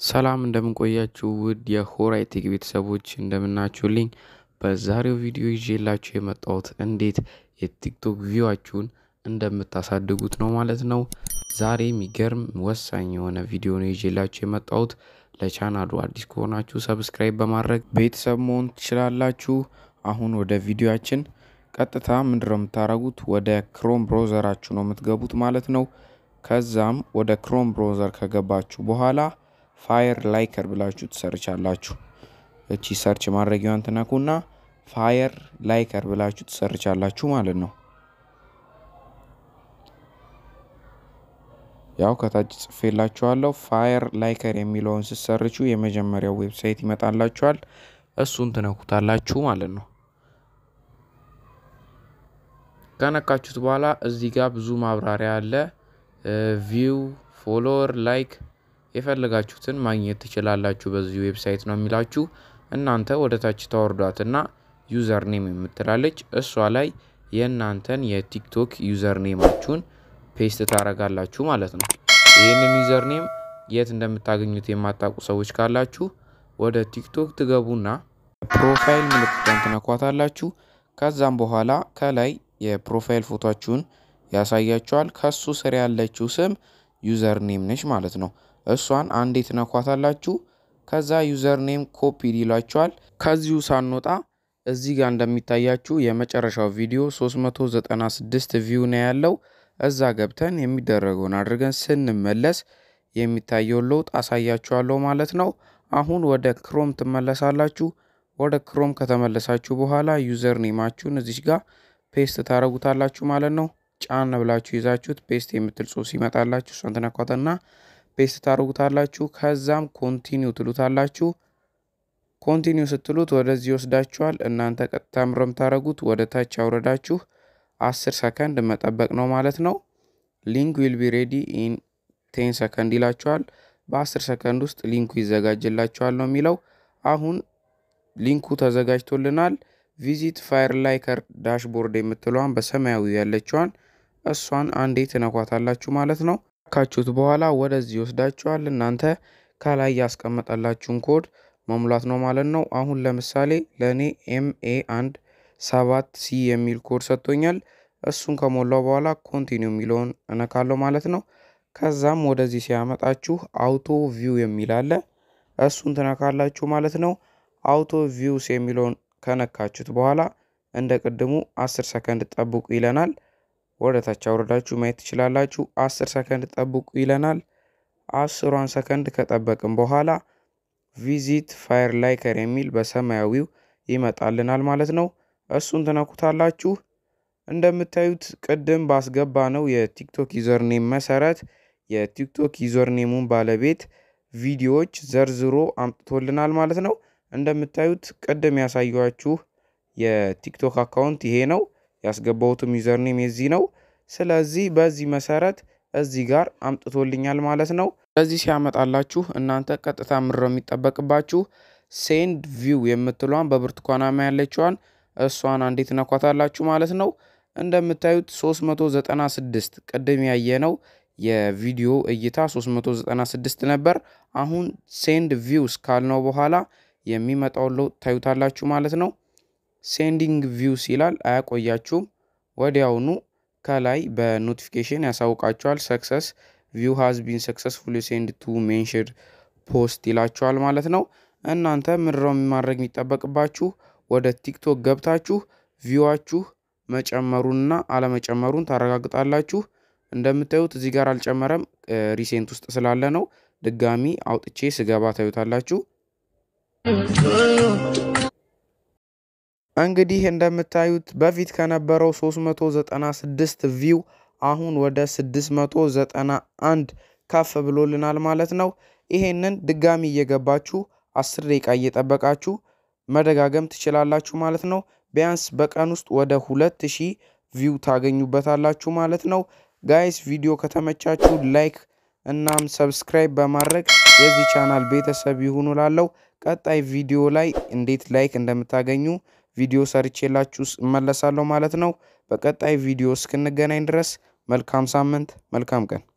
ሰላም እንደምንቆያችሁ ውድ የሆራይ ቴክ ቤተሰቦች እንደምናችሁልኝ። በዛሬው ቪዲዮ ይዤላችሁ የመጣሁት እንዴት የቲክቶክ ቪዋችሁን እንደምታሳድጉት ነው ማለት ነው። ዛሬ የሚገርም ወሳኝ የሆነ ቪዲዮ ነው ይዤላችሁ የመጣሁት። ለቻናሉ አዲስ ከሆናችሁ ሰብስክራይብ በማድረግ ቤተሰብ መሆን ትችላላችሁ። አሁን ወደ ቪዲዮችን ቀጥታ ምንድነው የምታደርጉት? ወደ ክሮም ብሮዘራችሁ ነው የምትገቡት ማለት ነው። ከዛም ወደ ክሮም ብሮዘር ከገባችሁ በኋላ ፋየር ላይከር ብላችሁ ትሰርቻላችሁ። እቺ ሰርች ማድረጊያዋን ትነኩና ፋየር ላይከር ብላችሁ ትሰርቻላችሁ ማለት ነው። ያው ከታች ጽፌላችኋለሁ። ፋየር ላይከር የሚለውን ስትሰርቹ የመጀመሪያው ዌብሳይት ይመጣላችኋል። እሱን ትነኩታላችሁ ማለት ነው። ከነካችሁት በኋላ እዚህ ጋር ብዙ ማብራሪያ አለ። ቪው፣ ፎሎወር፣ ላይክ የፈለጋችሁትን ማግኘት ትችላላችሁ። በዚህ ዌብሳይት ነው የሚላችሁ። እናንተ ወደ ታች ታወርዷትና ዩዘር ኔም የምትላለች እሷ ላይ የእናንተን የቲክቶክ ዩዘር ኔማችሁን ፔስት ታረጋላችሁ ማለት ነው። ይህንን ዩዘር ኔም የት እንደምታገኙት የማታውቁ ሰዎች ካላችሁ ወደ ቲክቶክ ትገቡና ፕሮፋይል ምልክቷን ትነኳታላችሁ። ከዛም በኋላ ከላይ የፕሮፋይል ፎቶችሁን ያሳያችኋል። ከሱ ስር ያለችው ስም ዩዘር ኔም ነች ማለት ነው። እሷን አንዴ ትነኳታላችሁ። ከዛ ዩዘር ኔም ኮፒ ይላችኋል። ከዚሁ ሳንወጣ እዚህ ጋር እንደሚታያችሁ የመጨረሻው ቪዲዮ 396 ቪው ነው ያለው። እዛ ገብተን የሚደረገውን አድርገን ስንመለስ የሚታየውን ለውጥ አሳያችኋለሁ ማለት ነው። አሁን ወደ ክሮም ትመለሳላችሁ። ወደ ክሮም ከተመለሳችሁ በኋላ ዩዘር ኔማችሁን እዚች ጋር ፔስት ታደረጉታላችሁ ማለት ነው። ጫን ብላችሁ ይዛችሁት ፔስት የምትል ጽሑፍ ሲመጣላችሁ እሷን ትነኳትና ፔስት ታደርጉታላችሁ። ከዛም ኮንቲኒው ትሉታላችሁ። ኮንቲኒው ስትሉት ወደዚህ ይወስዳችኋል። እናንተ ቀጥታ ምረ የምታደርጉት ወደ ታች አውረዳችሁ አስር ሰከንድ መጠበቅ ነው ማለት ነው። ሊንክ ዊል ቢ ሬዲ ኢን ቴን ሰከንድ ይላችኋል። በአስር ሰከንድ ውስጥ ሊንኩ ይዘጋጅላችኋል ነው የሚለው። አሁን ሊንኩ ተዘጋጅቶልናል። ቪዚት ፋየር ላይከር ዳሽቦርድ የምትለዋን በሰማያዊ ያለችዋን እሷን አንዴ ትነኳታላችሁ ማለት ነው። ካችሁት በኋላ ወደዚህ ይወስዳችኋል። እናንተ ከላይ ያስቀመጠላችሁን ኮድ መሙላት ነው ማለት ነው። አሁን ለምሳሌ ለእኔ ኤምኤ አንድ ሰባት ሲ የሚል ኮድ ሰጥቶኛል። እሱን ከሞላው በኋላ ኮንቲኒው የሚለውን እነካለሁ ማለት ነው። ከዛም ወደዚህ ሲያመጣችሁ አውቶ ቪው የሚል አለ። እሱን ትነካላችሁ ማለት ነው። አውቶ ቪውስ የሚለውን ከነካችሁት በኋላ እንደ ቅድሙ 10 ሰከንድ ጠብቁ ይለናል። ወደ ታች አውረዳችሁ ማየት ትችላላችሁ። 10 ሰከንድ ጠብቁ ይለናል። አስሯን ሰከንድ ከጠበቅን በኋላ ቪዚት ፋየር ላይከር የሚል በሰማያዊው ይመጣልናል ማለት ነው። እሱን ትነኩታላችሁ። እንደምታዩት ቅድም ባስገባ ነው የቲክቶክ ዩዘርኔም መሰረት የቲክቶክ ዩዘርኔሙን ባለቤት ቪዲዮዎች ዘርዝሮ አምጥቶልናል ማለት ነው። እንደምታዩት ቅድም ያሳያችሁ የቲክቶክ አካውንት ይሄ ነው። ያስገባሁትም ዩዘርኔም የዚህ ነው። ስለዚህ በዚህ መሰረት እዚህ ጋር አምጥቶልኛል ማለት ነው። ስለዚህ ሲያመጣላችሁ እናንተ ቀጥታ ምድረው የሚጠበቅባችሁ ሴንድ ቪው የምትሏን በብርቱካናማ ያለችዋን እሷን አንዴት ነኳታላችሁ ማለት ነው። እንደምታዩት 396 ቅድም ያየነው የቪዲዮ እይታ 396 ነበር። አሁን ሴንድ ቪውስ ካልነው በኋላ የሚመጣውን ለውጥ ታዩታላችሁ ማለት ነው። ሴንዲንግ ቪውስ ይላል። አያቆያችሁም። ወዲያውኑ ከላይ በኖቲፊኬሽን ያሳውቃችኋል። ሰክሰስ ቪው ሃዝ ቢን ሰክሰስፉል ሴንድ ቱ ሜንሽድ ፖስት ይላችኋል ማለት ነው። እናንተ ምድረው ማድረግ የሚጠበቅባችሁ ወደ ቲክቶክ ገብታችሁ ቪዋችሁ መጨመሩንና አለመጨመሩን ታረጋግጣላችሁ። እንደምታዩት እዚህ ጋር አልጨመረም፣ ሪሴንት ውስጥ ስላለ ነው። ድጋሚ አውጥቼ ስገባ ታዩታላችሁ። እንግዲህ እንደምታዩት በፊት ከነበረው 396 ቪው አሁን ወደ 691 ከፍ ብሎልናል ማለት ነው። ይሄንን ድጋሚ እየገባችሁ 10 ደቂቃ እየጠበቃችሁ መደጋገም ትችላላችሁ ማለት ነው። ቢያንስ በቀን ውስጥ ወደ 2000 ቪው ታገኙበታላችሁ ማለት ነው። ጋይስ ቪዲዮ ከተመቻችሁ ላይክ እናም ሰብስክራይብ በማድረግ የዚህ ቻናል ቤተሰብ ይሁኑ ላለው ቀጣይ ቪዲዮ ላይ እንዴት ላይክ እንደምታገኙ ቪዲዮ ሰርቼላችሁ እመለሳለሁ ማለት ነው። በቀጣይ ቪዲዮ እስክንገናኝ ድረስ መልካም ሳምንት፣ መልካም ቀን